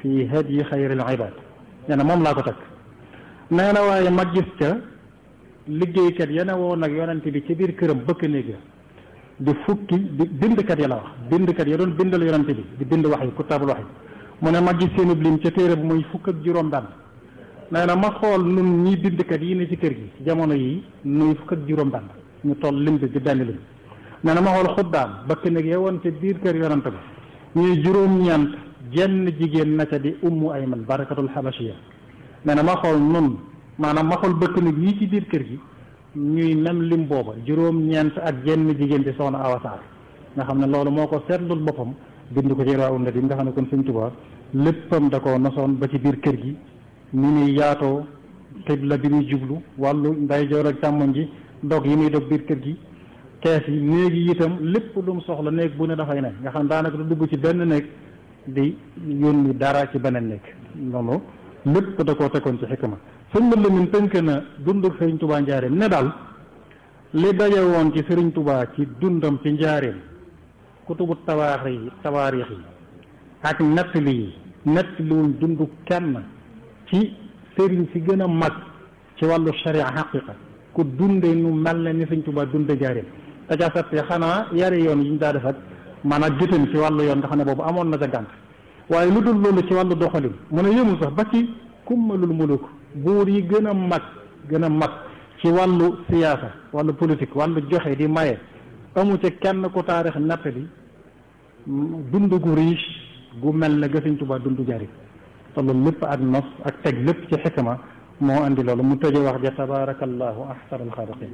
fi hadyi xayril ibad nee na moom laa ko teg nee na waaye ma gis ca liggéeykat ya ne woon nag yonente bi ci biir këram bëkk néeg ya di fukki di bindkat ya la wax bindkat ya doon bindal yonente bi di bind wax yi kutaabul wax yi mu ne ma gis seen lim ca téere bu muy fukk ak juróom benn nee na ma xool nun ñi bindkat yi ne ci kër gi jamono yi nuy fukk ak juróom benn ñu toll lim bi di benn lim nee na ma xool xuddaam bëkk néeg ya woon ca biir kër yonente bi ñuy juróom-ñeent jenn jigéen na ca di ummu ayman barakatul xabashiya nee na ma xool nun maanaam ma xool bëkk néeg yi ci biir kër gi ñuy même lim booba juróom-ñeent ak jenn jigéen di soxna awasaar nga xam ne loolu moo ko seetlul boppam bind ko ci rawun na nga xam ne kon Sëñ Tuubaa léppam da ko nosoon ba ci biir kër gi ni muy yaatoo xibla bi muy jublu wàllu ndeyjoor ak càmmoñ ji dog yi muy dog biir kër gi kees yi néeg yi itam lépp lu mu soxla néeg bu ne dafay ne nga xam ne daanaka du dugg ci benn néeg di yónni dara ci beneen néeg noonu lépp da koo tegoon ci xikma sëñ ma Lamin tënk na dundu Sëriñ Tubaa njaareem ne daal li daje woon ci Sëriñ Tubaa ci dundam ci njaareem kutubu tawaarix yi tawaarix yi ak nettali yi nettaliwuñ dundu kenn ci sëriñ si gën a mag ci wàllu sharia xaqiqa ku dunde nu mel ne ni Sëriñ Tubaa dunde njaareem te ca sette xanaa yari yoon yi ñu daa def ak maanaam jëtam ci wàllu yoon nga xam ne boobu amoon na ca gànt waaye lu dul loolu ci wàllu doxalin mu ne yëmul sax ba ci kummalul muluk buur yi gën a mag gën a mag ci wàllu siyaasa wàllu politique wàllu joxe di maye amu ci kenn ku taarix natt bi dund gu riche gu mel ne ga Sëñ Tuubaa dund jari te loolu lépp ak nos ak teg lépp ci xikma moo andi loolu mu tëje wax ja tabarakallahu ahsanul xaaliqin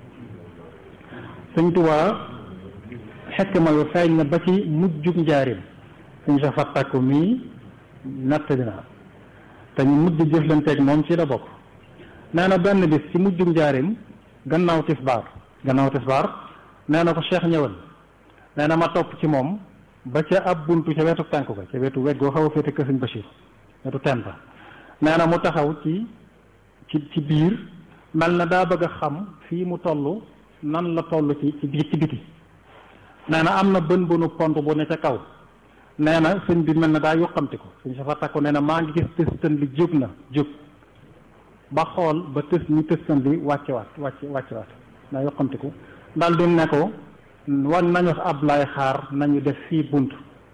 Sëñ Tuubaa xikma yu feeñ na ba ci mujjug njaarim suñ sa fattakku mii natt dinaa te ñu mujj jëflanteeg moom ci la bokk nee na benn bis ci mujjug njaarim gannaaw tisbaar gannaaw tisbaar nee na ko cheikh ñëwal nee na ma topp ci moom ba ca ab buntu ca wetu tànk ba ca wetu wet goo xaw a féete kër Sëñ Bachir wetu teen ba nee na mu taxaw ci ci ci biir mel na daa bëgg a xam fii mu toll nan la toll ci ci biir ci biti nee na am na bën bënu pont bu ne ca kaw nee na sëñ bi mel na daa yoqamti ko sëñ sa fa takku nee na maa ngi gis tëstan bi jóg na jóg ba xool ba tës ñu tëstan bi wàcce waat wàcce wàcce waat daa yoqamti ko daal di ne ko wan nañu ab lay xaar nañu def fii bunt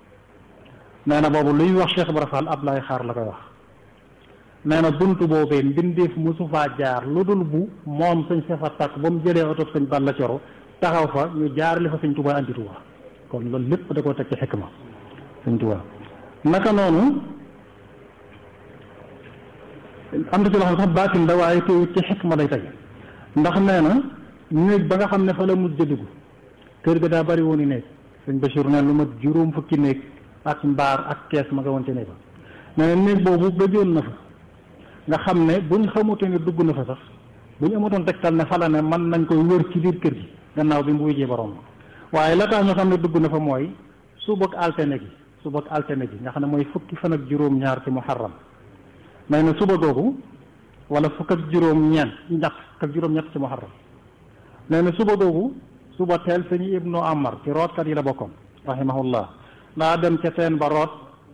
nee na boobu luy wax Cheikh Ibra Fall ab lay xaar la koy wax nee na bunt boobee mbindeef mosu faa jaar lu dul bu moom sëñ sa fa takk ba mu jëlee oto sëñ Balla Coro taxaw fa ñu jaar li fa sëñ Tuubaa andi Tuubaa kon loolu lépp da koo teg ci xikma sëñ Tuubaa naka noonu am na ci loo xam ne sax baatin la waaye teewut ci xikma lay tey ndax nee na néeg ba nga xam ne fa la mujj dugg kër ga daa bari woon i néeg sëñ Bachir ne lu ma juróom fukki néeg ak mbaar ak kees ma nga woon ci néeg ba nee na néeg boobu gëjoon na fa nga xam ne buñ xamute ne dugg na fa sax buñ amatoon tegtal ne fa la ne mën nañ koy wër ci biir kër gi gannaaw bi mu wujjee borom waaye la tax ñu xam ne dugg na fa mooy suba ak altine gi suba ak altine gi nga xam ne mooy fukki fan ak juróom-ñaar ci muharram nee na suba googu wala fukk ak juróom-ñeent ñett fukk ak juróom-ñett ci muharram nee na suba googu suba teel sëñ ibnu amar ci rootkat yi la bokkoon rahimahullah daa dem ca teen ba root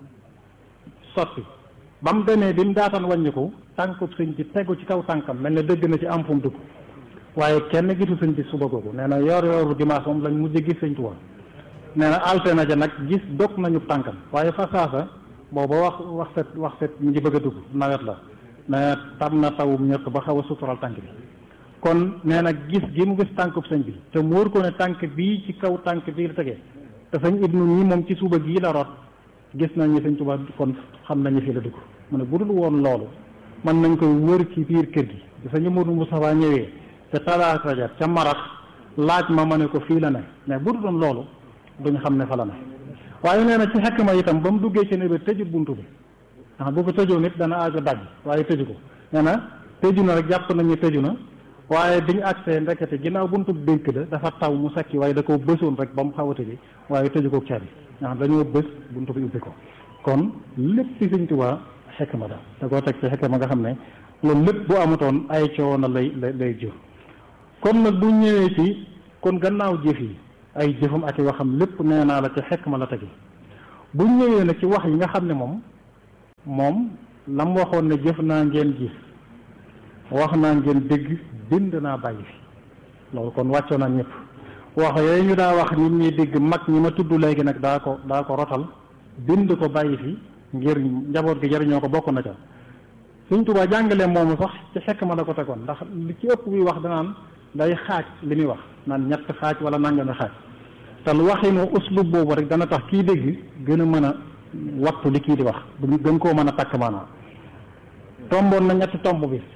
sotti ba mu demee bi mu daataan wàññiku tànkub sëñ bi tegu ci kaw tànkam mel ne dëgg na ci am fu mu dugg waaye kenn gisu sëñ bi suba googu nee na yor yoru dimanche moom lañ mujj gis sëñ Tuubaa nee na alte na ja nag gis dog nañu tànkam waaye fa saasa booba wax wax set wax set ñu ngi bëgg a dugg nawet la nee tam na tawum ñëkk ba xaw a sutural tànk bi kon nee na gis gi mu gis tànkub sëñ bi te mu wóor ko ne tànk bii ci kaw tànk bii la tegee te sëñ ibnu ñi moom ci suba gii la root gis nañu sëñ Tuubaa kon xam nañu fi la dugg mu ne bu dul woon loolu mën nañ koy wër ci biir kër gi te sëñ Moodu Mustafaa ñëwee te talaata ja ca marax laaj ma ma ne ko fii la ne mais bu dul woon loolu duñ xam ne fa la ne waaye nee na ci xekk ma itam ba mu duggee ci ne bi tëjut buntu bi ndax bu ko tëjoo nit dana aajo daj waaye tëju ko nee na tëju na rek jàpp nañu tëju na waaye biñu agsee ndekete ginnaaw buntu dénk la dafa taw mu sakki waaye da ko bësoon rek ba mu xaw a tëji waaye tëju ko caabi nga xam dañoo bës buntu bi ubbi ko kon lépp ci Sëñ Tuubaa xekk ma da da koo teg ci xekk ma nga xam ne loolu lépp bu amutoon ay coono lay lay lay jur kon nag bu ñëwee ci kon gannaaw jëf yi ay jëfam ak i waxam lépp nee naa la ci xekk ma la tegi bu ñëwee nag ci wax yi nga xam ne moom moom lam waxoon ne jëf naa ngeen gis wax naa ngeen dégg bind naa bàyyi fi loolu kon wàccoo naa ñëpp wax yooyu ñu daa wax nit ñi dégg mag ñi ma tudd léegi nag daa ko daa ko rotal bind ko bàyyi fi ngir njaboot gi jariñoo ko bokk na ca Sëñ Tuubaa jàngale moomu sax ci xekk ma la ko tegoon ndax li ci ëpp buy wax danaan day xaaj li muy wax naan ñett xaaj wala nangami xaaj te lu waxinu uslub boobu rek dana tax kii dégg gën a mën a wattu li kii di wax gën koo mën a takk maanaam tomboon na ñetti tomb bi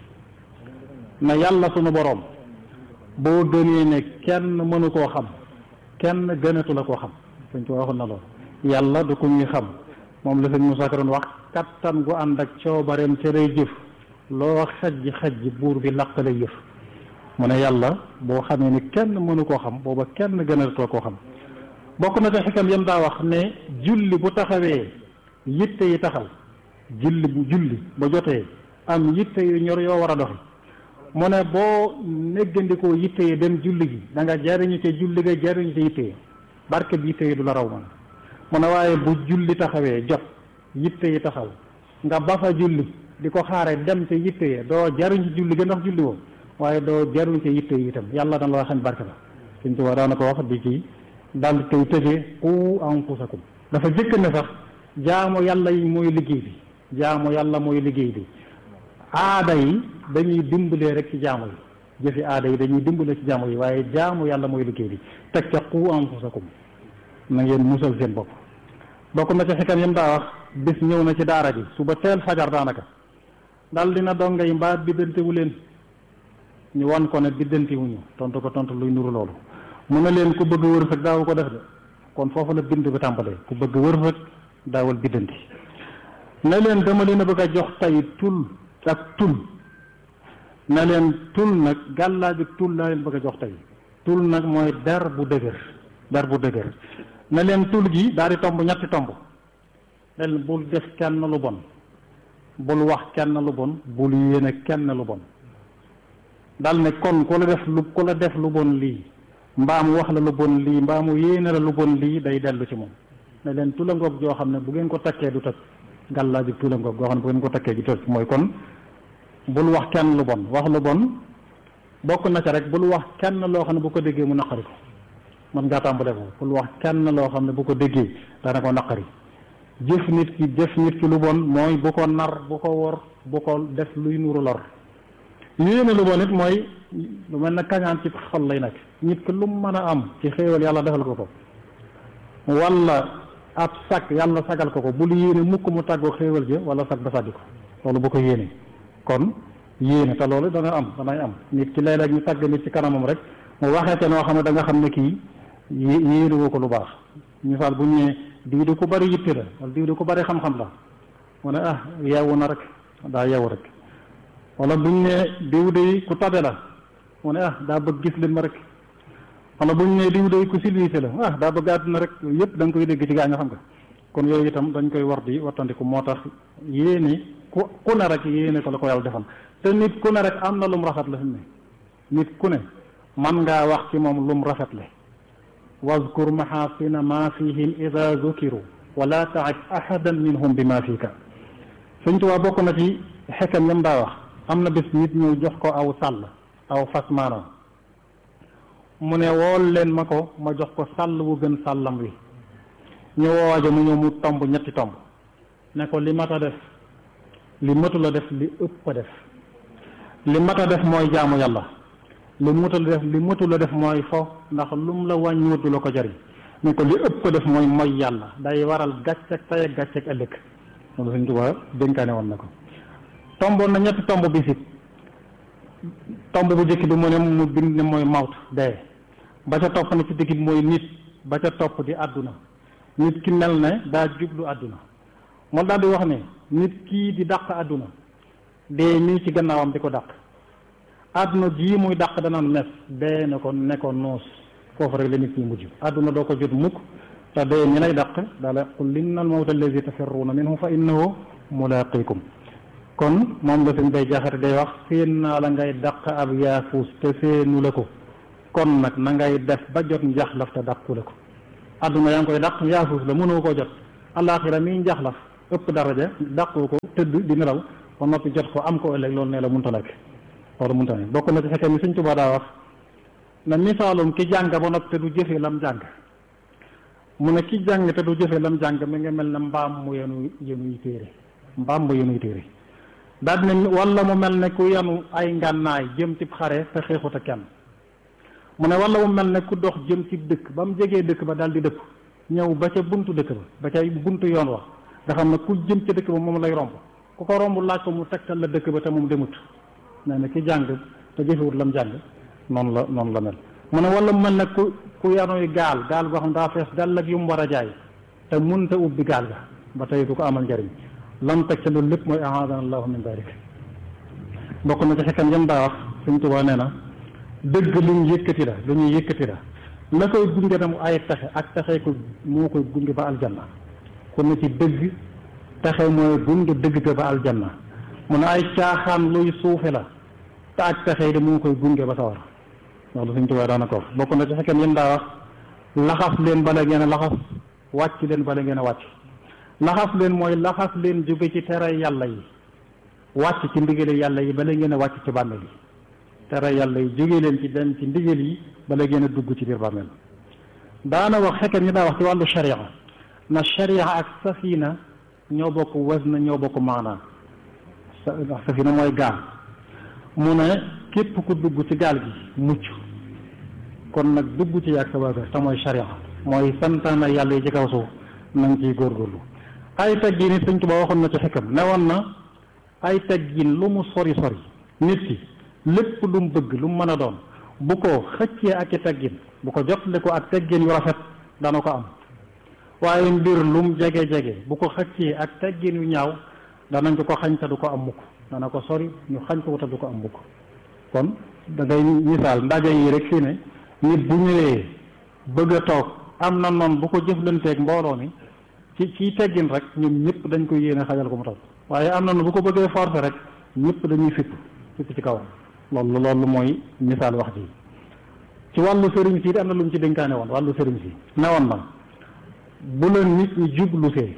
na yàlla sunu boroom boo gënee ne kenn mënu koo xam kenn gënatu la koo xam Sëñ Tuubaa waxoon na loolu yàlla du ko ñuy xam moom la sëñ Musaa Ka doon wax kattan gu ànd ak coobareem ca lay jëf loo xajji xajji buur bi laq lay jëf mu ne yàlla boo xamee ni kenn mënu koo xam booba kenn gënatoo koo xam bokk na ca xikam yam daa wax ne julli bu taxawee yitte yi taxaw julli bu julli ba jotee am yitte yu ñor yoo war a doxi mu ne boo néggandikoo yitte yi dem julli gi da nga jariñu ca julli ga jariñu ca yitte yi barke bi yitte yi du la raw man mu ne waaye bu julli taxawee jot yitte yi taxaw nga ba fa julli di ko xaare dem ca yitte yi doo jariñ ci julli ga ndax julli woo waaye doo jariñ ca yitte yi itam yàlla dana la xañ barke ba suñ tubaab daana ko wax di ci dal koy tëjee qu anfusakum dafa jëkk ne sax jaamu yàlla yi mooy liggéey bi jaamu yàlla mooy liggéey bi aada yi dañuy dimbalee rek ci jaamu yi jëfi aada yi dañuy dimbalee ci jaamu yi waaye jaamu yàlla mooy liggéey bi teg ca qu anfusakum na ngeen musal seen bopp bokk na ci xikam yam daa wax bis ñëw na ci daara ji suba teel fajar daanaka dal dina donga yi mbaa biddantewu leen ñu wan ko ne biddantewuñu tontu ko tontu luy nuru loolu mu ne leen ku bëgg wërsëg daawu ko def de kon foofu la bind bi tàmbalee ku bëgg wërsëg daawal biddanti ne leen dama leen a bëgg a jox tey tul ak tul ne leen tul nag gàllaa bi tul laa leen bëgg a jox tey tul nag mooy der bu dëgër der bu dëgër ne leen tul gi daal di tomb ñetti tomb leen bul def kenn lu bon bul wax kenn lu bon bul yéene kenn lu bon dal ne kon ku la def lu ku la def lu bon lii mbaa mu wax la lu bon lii mbaa mu yéene la lu bon lii day dellu ci moom ne leen tula ngoog joo xam ne bu ngeen ko takkee du toj gàllaa ji tula ngoog goo xam ne bu ngeen ko takkee du toj mooy kon bul wax kenn lu bon wax lu bon bokk na ca rek bul wax kenn loo xam ne bu ko déggee mu naqari ko mën ngaa tàmbale ko bul wax kenn loo xam ne bu ko déggee dana ko naqari jëf nit ki jëf nit ki lu bon mooy bu ko nar bu ko wor bu ko def luy nuru lor yéene lu bon it mooy lu mel ne kañaan ci xol lay nekk nit ki lu mu mën a am ci xéewal yàlla defal ko ko wala ab sag yàlla sagal ko ko bul yéene mukk mu tàggoo xéewal ji wala sag ba sàddi ko loolu bu ko yéene kon yéene te loolu dana am danay am nit ki léeg-léeg ñu tàgg nit ci kanamam rek mu waxee te noo xam ne da nga xam ne kii yéene woo ko lu baax misaal bu ñu ne diw di ko bari yitte la wala diw di ko bari xam-xam la mu ne ah yeewu na rek daa yeewu rek wala bu ñu ne diw de ku tabe la mu ne ah daa bëgg gis leen ma rek wala bu ñu ne diw de ku silvise la ah daa bëgg àdduna rek yëpp da nga koy dégg ci gaa nga xam nga kon yooyu itam dañ koy war di wattandiku moo tax yéene ku ku ne rek yéene ko la ko yàlla defal te nit ku ne rek am na lum rafet la fi mu ne nit ku ne man ngaa wax ci moom lum rafet le wazkur maxaasina ma fihim ida zukiru wala taib ahadan minhum bi ma fiika Sëñ Tuubaa bokk na ci xekkam yam daa wax am na bis nit ñëw jox ko aw sàll aw fas maanaam mu ne wool leen ma ko ma jox ko sàll bu gën sàllam wi ñu woowaja mu ñëw mu tomb ñetti tomb ne ko li mat a def li matu la def li ëpp a def li mat a def mooy jaamu yàlla li mutu la def li mutu la def mooy fo ndax lum la wàññiwut du la ko jariñ ne ko li ëpp a def mooy mooy yàlla day waral gàcceeg tey ak gàcceeg ëllëg loolu Sëñ Tuubaa dénkaane woon na ko tomboon na ñetti tomb bi si tomb bu njëkk bi mu ne mu bind ne mooy mawt dee ba ca topp na ci digg bi mooy nit ba ca topp di àdduna nit ki mel ne daa jublu àdduna moo daal di wax ne nit kii di dàq àdduna dee mii ci gannaawam di ko dàq àdduna jii muy dàq dana mes dee ne ko ne ko noos foofu rek la nit ñi mujj àdduna doo ko jot mukk te dee ñi lay dàq daala qul inna al mawta allazi tafirruuna minhu fa innahu mulaqikum kon moom la suñ bay jaxate day wax seen naa la ngay dàq ab yaafuus te seenu la ko kon nag na ngay def ba jot njaxlaf te dàqu la ko àdduna yaa ngi koy dàq yaafuus la mënoo koo jot alaxira mii njaxlaf ëpp daraja dàqoo ko tëdd di nelaw ba noppi jot ko am ko ëllëg loolu ne la munta nekk loolu munta nekk bokk na ci fekkee mi Sëñ Tuubaa daa wax na misaalum ki jàng ba noppi te du jëfee lam jàng mu ne ki jàng te du jëfee lam jàng mi nga mel ne mbaam mu yenu yenuy téere mbaam mu yenuy téere daal ne wala mu mel ne ku yenu ay ngànnaay jëm ci xare te xeexut ak kenn mu ne wala mu mel ne ku dox jëm ci dëkk ba mu jegee dëkk ba daal di dëpp ñëw ba ca buntu dëkk ba ba ca buntu yoon wax nga xam ne ku jëm ca dëkk ba moom lay romb ku ko romb laaj ko mu tegtal la dëkk ba te moom demut nee na ki jàng te jëfewut lam jàng noonu la noonu la mel mu ne wala mu mel ne ku ku yanuy gaal gaal goo xam daa fees dal ak yu mu war a jaay te munta ubbi gaal ga ba tey du ko amal njariñ lam teg ca loolu lépp mooy ahadana allahu min dalik bokk na ci xekkan yam daa wax Sëñ Tuubaa nee na dëgg lu ñu yëkkati la lu ñuy yëkkati la la koy gunge na mu ay texe ak texe ko moo koy gunge ba aljanna kon na ci dëgg texe mooy gunge dëgg ga ba aljanna mu ne ay caaxaan luy suufe la te ak texe de moo koy gunge ba sawar loolu Sëñ Tuubaa daana ko wax bokk na ci xekkan yam daa wax laxas leen bala ngeen a laxas wàcc leen bala ngeen a wàcc laxas leen mooy laxas leen jóge ci tere yàlla yi wàcc ci ndigale yàlla yi bala ngeen a wàcc ci bàmmeel yi tere yàlla yi jóge leen ci dem ci ndigal yi bala ngeen a dugg ci biir bàmmeel daana wax xekkat ñi daa wax ci wàllu sharia na sharia ak safina ñoo bokk wazn ñoo bokk maanaa safina mooy gaal mu ne képp ku dugg ci gaal gi mucc kon nag dugg ci yàgg sa waa kër te mooy sharia mooy santaana yàlla yi ci kaw suuf na nga ciy góorgóorlu ay teggin it Sëñ Tuubaa waxoon na ci xekkam ne woon na ay teggin lu mu sori sori nit ki lépp lu mu bëgg lu mu mën a doon bu ko xëccee ak i teggin bu ko jotale ko ak teggin yu rafet dana ko am waaye mbir lu mu jege jege bu ko xëccee ak teggin yu ñaaw danañ ko ko xañ te du ko am mukk dana ko sori ñu xañ ko te du ko am mukk kon da ngay misaal ndaje yi rek fii ne nit bu ñëwee bëgg a toog am na noonu bu ko jëflanteeg mbooloo mi ci ci teggin rek ñoom ñëpp dañ koy yéene xajal ko mu toog waaye am na nu bu ko bëggee forcer rek ñëpp dañuy fipp fipp ci kawam loolu loolu mooy misaal wax ji ci wàllu sëriñ si am na lu mu ci dénkaane woon wàllu sëriñ si ne woon na bu la nit ñi jublu see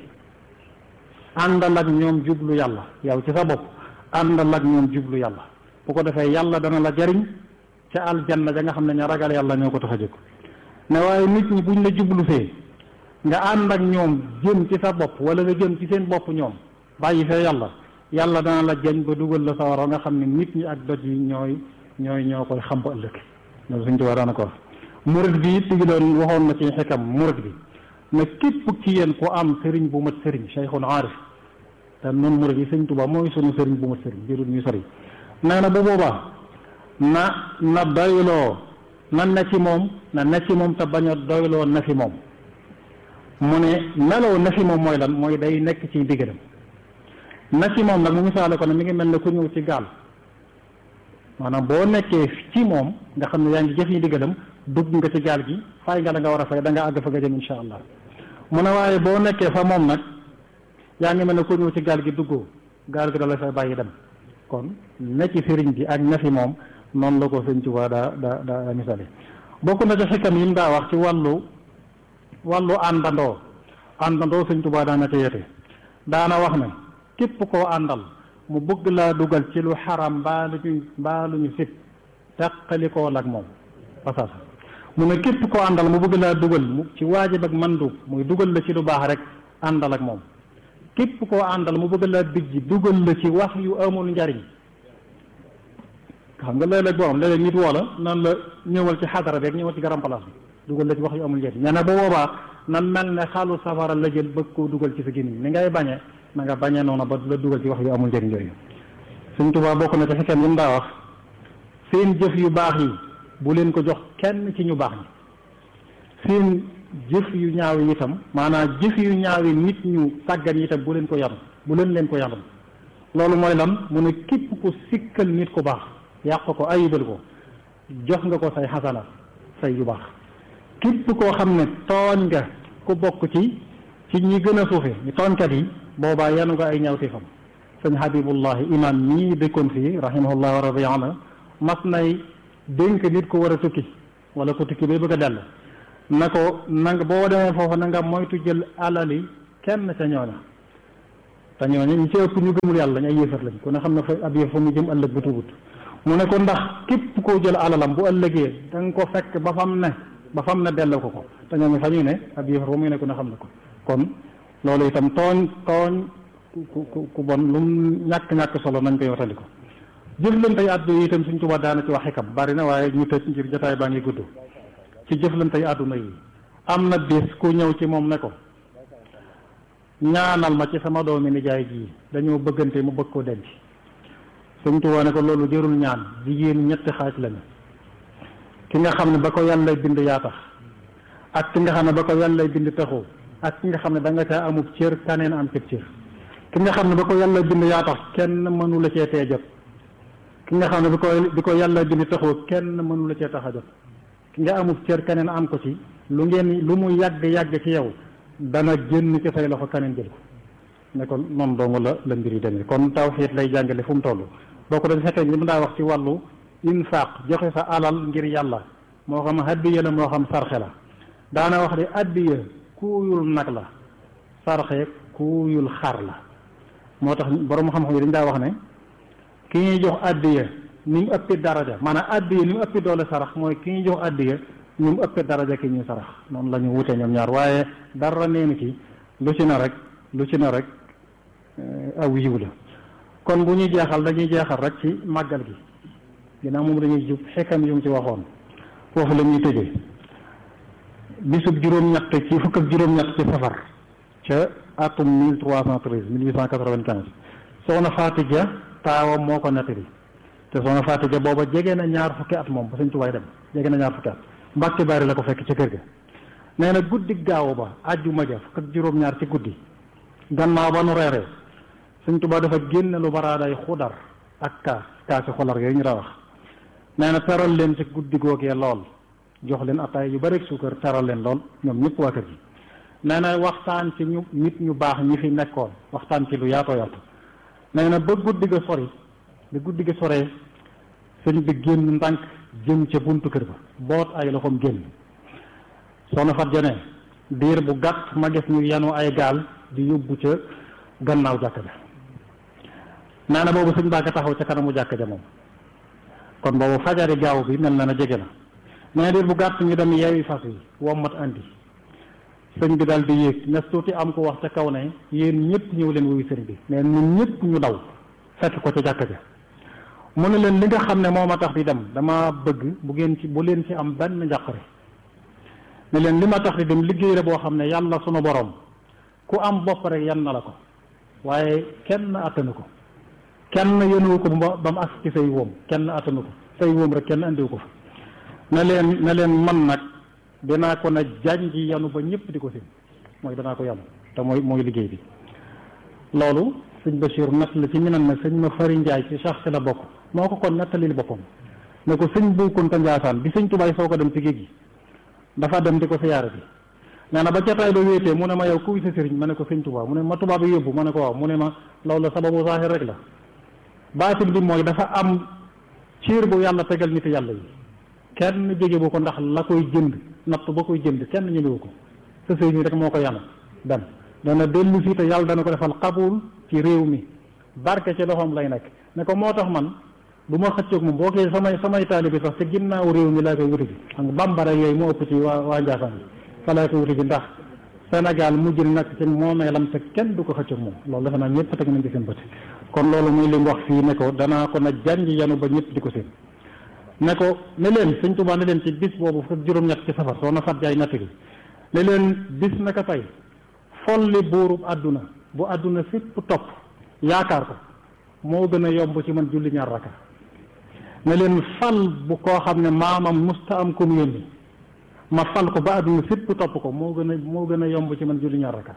àndal ak ñoom jublu yàlla yow ci sa bopp àndal ak ñoom jublu yàlla bu ko defee yàlla dana la jariñ ca aljanna ja nga xam ne ña ragal yàlla ñoo ko tax a jóg ne waaye nit ñi buñ la jublu see nga ànd ak ñoom jëm ci sa bopp wala nga jëm ci seen bopp ñoom bàyyi fee yàlla yàlla dana la jañ ba dugal la sawara nga xam ne nit ñi ak doj yi ñooy ñooy ñoo koy xam ba ëllëg loolu suñ tubaab daana ko wax murid bi it tigi doon waxoon na ci xikam murid bi ne képp ci yéen ku am sëriñ bu mat sëriñ cheikhun aarif te noonu murid yi sëñ Tuubaa mooy sunu sëriñ bu mat sëriñ jërul ñuy sori nee na bu boobaa na na doyloo na ne ci moom na ne ci moom te bañ a doyloo na fi moom mu ne meloo na fi moom mooy lan mooy day nekk ci ndigalam na ci moom nag mu misaale ko ne mi ngi mel ne ku ñëw ci gaal maanaam boo nekkee ci moom nga xam ne yaa ngi jëf yi ndigalam dugg nga ci gaal gi fay nga la nga war a fay da nga àgg fa nga jëm insha allah mu ne waaye boo nekkee fa moom nag yaa ngi mel ne ku ñëw ci gaal gi duggoo gaal gi da la fay bàyyi dem kon ne ci sëriñ bi ak na fi moom noonu la ko sëñ Tuubaa daa daa daa misaale bokk na ci xikam yi mu daa wax ci wàllu wàllu àndandoo àndandoo sëñ Tuubaa daana ca yete daana wax ne képp koo àndal mu bëgg laa dugal ci lu xaram mbaa lu ñu mbaa lu ñu sib teqalikoo ak moom pasaasa mu ne képp koo àndal mu bëgg laa dugal mu ci waajib ak mandub muy dugal la ci lu baax rek àndal ak moom képp koo àndal mu bëgg laa bijji dugal la ci wax yu amul njariñ xam nga léeg-léeg boo xam léeg-léeg nit woo la nan la ñëwal ci xadara beeg ñëwal ci garam place bi dugal la ci wax yu amul njariñ nee na bu boobaa na mel ne xalu safara la jël bëgg koo dugal ci sa gémmiñ ni ngay bañe na nga bañee noonu ba la dugal ci wax yu amul njëriñ yooyu Sëñ Tuubaa bokk na ci xekkam yi mu daa wax seen jëf yu baax yi bu leen ko jox kenn ci ñu baax ñi seen jëf yu ñaaw yi itam maanaam jëf yu ñaaw yi nit ñu sàggan yi itam bu leen ko yanu bu leen leen ko yanul loolu mooy lan mu ne képp ku sikkal nit ku baax yàq ko ayibal ko jox nga ko say xasana say yu baax képp koo xam ne tooñ nga ku bokk ci ci ñi gën a suufe ñu tooñkat yi boobaa yanu nga ay ñaawteefam sëñ Habibullahi imam ñii dëkkoon fii rahimahullah wa radiya anhu mas nay dénk nit ko war a tukki wala ko tukki bay bëgg a dellu na ko nanga boo demee foofu na nga moytu jël alali kenn ca ñooña te ñooñu ñu ci ëpp ñu gëmul yàlla lañ ay yéefar lañ ku ne xam ne fa ab yëf fa mu jëm ëllëg bu tuubut mu ne ko ndax képp koo jël alalam bu ëllëgee da nga ko fekk ba fam ne ba fam ne delloo ko ko te ñoom fa ñuy ne ab yëfar fa muy ne ku ne xam ne ko kon loolu itam tooñ tooñ ku ku ku bon lu mu ñàkk-ñàkk solo nañ koy watali ko jëflante àddu yi itam suñ tubaab daana ci wax xikam bari na waaye ñu tëj ngir jotaay baa ngi gudd ci jëflante àdduna yi am na bis ku ñëw ci moom ne ko ñaanal ma ci sama doomi nijaay ji dañoo bëggante mu bëgg koo denc suñ tubaab ne ko loolu jërul ñaan jigéen ñetti xaaj lañu ki nga xam ne ba ko yàlla bind yaa tax ak ki nga xam ne ba ko yàlla bind taxoo ak ki nga xam ne da nga caa amub cër kaneen am cëb cër ki nga xam ne ba ko yàlla bind yaa tax kenn mënu la cee tee jot ki nga xam ne bi ko bi ko yàlla bind taxoo kenn mënu la cee tax a jot ki nga amub cër kaneen am ko ci lu ngeen lu mu yàgg yàgg ci yow dana génn ci say loxo kaneen jël ko ne kon noonu dong la la mbir yi demee kon tawxiid lay jàngale fu mu toll boo ko dañ fekkee li mu daa wax ci wàllu infaq joxe sa alal ngir yàlla moo xam addiya la moo xam sarxe la daana wax di addiya kuuyul nag la sarxe kuuyul xar la moo tax borom xam-xam yi dañ daa wax ne ki ñuy jox addiya ni mu ëppi daraja maanaam addiya ni mu ëppi doole sarax mooy ki ñuy jox addiya ni mu ëppi daraja ki ñuy sarax noonu la ñu wutee ñoom ñaar waaye dara neenu ci lu ci na rek lu ci na rek aw yiw la kon bu ñuy jeexal dañuy jeexal rek ci màggal gi ginnaaw moom dañuy jub xekkam yu mu ci waxoon foofu la ñuy tëjee bisub juróom-ñett ci fukk ak juróom-ñett ci safar ca atum mille trois cent treize mille huit cent quatre-vingt-quinze soxna Faati Ja taawam moo ko nettali te soxna Faati Ja booba jege na ñaar fukki at moom ba Sëñ Tuubaa dem jege na ñaar fukki at Mbàkke Bari la ko fekk ca kër ga nee na guddi gaaw ba àjjuma ja fukk ak juróom-ñaar ci guddi gannaaw ba nu reeree Sëñ Tuubaa dafa génne lu baraaday xudar ak kaas kaasi xolar yooyu ñu daa wax nee na teral leen ci guddi googee lool jox leen ataay yu bari suukar teral leen lool ñoom ñëpp waa kër gi nee na waxtaan ci ñu nit ñu baax ñi fi nekkoon waxtaan ci lu yaatoo yaatu nee na ba guddi ga sori ba guddi ga soree sëñ bi génn ndànk jëm ca buntu kër ba boot ay loxoom génn soxna fat jane diir bu gàtt ma gis ñu yanu ay gaal di yóbbu ca gannaaw jàkka ja nee na boobu sëñ baa nga taxaw ca kanamu jàkka ja moom kon boobu fajari gaaw bi mel na na jege na nee diir bu gàtt ñu dem yeewi fas yi wommat andi sëñ bi daal di yéeg nes tuuti am ko wax ca kaw ne yéen ñëpp ñëw leen wuyu sëñ bi mais ñun ñëpp ñu daw fekk ko ca jàkka ja mu ne leen li nga xam ne moo ma tax di dem dama bëgg bu ngeen ci bu leen ci am benn njàqare ne leen li ma tax di dem liggéey la boo xam ne yàlla sunu borom ku am bopp rek yan na la ko waaye kenn attanu ko kenn yënuwu ko ba ba mu as ci say wóom kenn attanu ko say wóom rek kenn andiwu ko fa ne leen ne leen man nag dinaa ko na janji yanu ba ñëpp di ko sin mooy danaa ko yanu te mooy mooy liggéey bi loolu sëñ Bachir natt la ci ñu ne sëñ ma fari njaay ci sax si la bokk moo ko kon nettalil boppam ne ko sëñ Bu Kunta Njaasaan bi sëñ tubaay soo ko dem ci géej gi dafa dem di ko siyaare bi nee na ba jataay ba wéetee mu ne ma yow kuy sa sëriñ ma ne ko sëñ tubaa mu ne ma tubaab bi yóbbu ma ne ko waaw mu ne ma loolu la sababu saahir rek la baatin bi mooy dafa am ciir bu yàlla tegal nit yàlla yi kenn jege bu ko ndax la koy jënd natt ba koy jënd kenn ñemewu ko sa sëriñ rek moo ko yanu dem dana dellu fii te yàlla dana ko defal xabul ci réew mi barke ci loxoom lay nekk ne ko moo tax man du ma xëccoog moom boo koy samay samay taalibi sax te ginnaaw réew mi laa koy wuti ji xam nga bambara yooyu moo ëpp ci waa waa Njaasaan bi fa laa koy wuti ji ndax Sénégal mujj na nag ci moomeelam te kenn du ko xëccoog moom loolu defe naa ñëpp teg nañ ci seen bët kon loolu muy li mu wax fii ne ko danaa ko na janj yanu ba ñëpp di ko seen ne ko ne leen sëñ Tuubaa ne leen ci bis boobu fukk juróom-ñett ci safar soo na fat jaay natt gi ne leen bis naka tey folli buurub àdduna bu àdduna fépp topp yaakaar ko moo gën a yomb ci man julli ñaar raka ne leen fal bu koo xam ne maamam musta am kum yónni ma fal ko ba àdduna fépp topp ko moo gën a moo gën a yomb ci man julli ñaar raka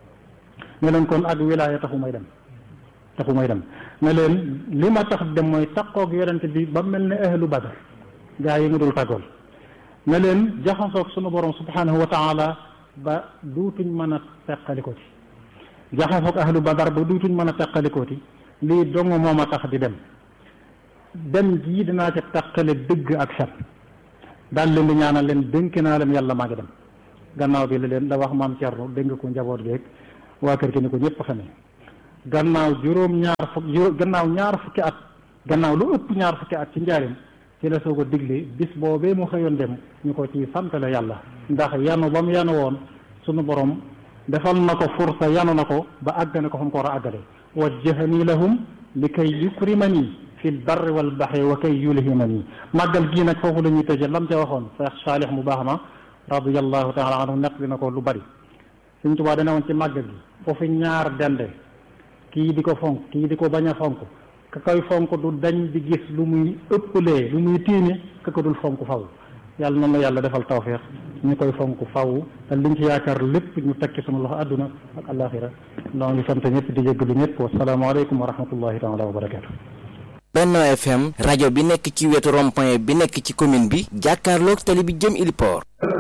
ne leen kon ak wilaaya taxu may dem taxu may dem ne leen li ma tax dem mooy takkoog yonente bi ba mel ne ahlu badar gaa yi mu dul tàggool ne leen jaxasoog sunu borom subhanahu wa taala ba duutuñ mën a teqalikoo ci jaxasoog ahlu badar ba duutuñ mën a teqalikoo ci lii dong moo ma tax di dem dem jii dinaa ca teqale dëgg ak fen daal leen di ñaanal leen dénk naa leen yàlla maa ngi dem gannaaw bi la leen la wax maam Thierno dégg nga ko njaboot beeg waa kër gi ni ko ñëpp xamee gannaaw juróom ñaar fukk juróom gannaaw ñaar fukki at gannaaw lu ëpp ñaar fukki at ci njaarim ci la soog a digle bis boobee mu xëyoon dem ñu ko ci santale yàlla ndax yanu ba mu yanu woon sunu borom defal na ko fursa yanu na ko ba àggane ko fa mu ko war a àggale wajjahani lahum li kay yukrimani fi lbarri wal baxri wa kay yulhimani màggal gii nag foofu la ñuy tëje lam ca waxoon Cheikh Saalix mu baax ma radiallahu taala anhu nekk dina ko lu bari Sëñ Tuubaa dana woon ci màggal gi foofu ñaar dende kii di ko fonk kii di ko bañ a fonk ka koy fonk du dañ di gis lu muy ëppalee lu muy tiime ka ko dul fonk faw yàlla noonu la yàlla defal tawféex ñu koy fonk faw te liñ ci yaakaar lépp ñu tekki sunu loxo àdduna ak alaxira noo ngi sant ñëpp di jéggalu ñëpp wasalaamaaleykum wa rahmatullahi taala wa barakatu Benno FM rajo bi nekk ci wetu rond-point bi nekk ci commune bi jàkkaarloog tali bi jëm Ili Port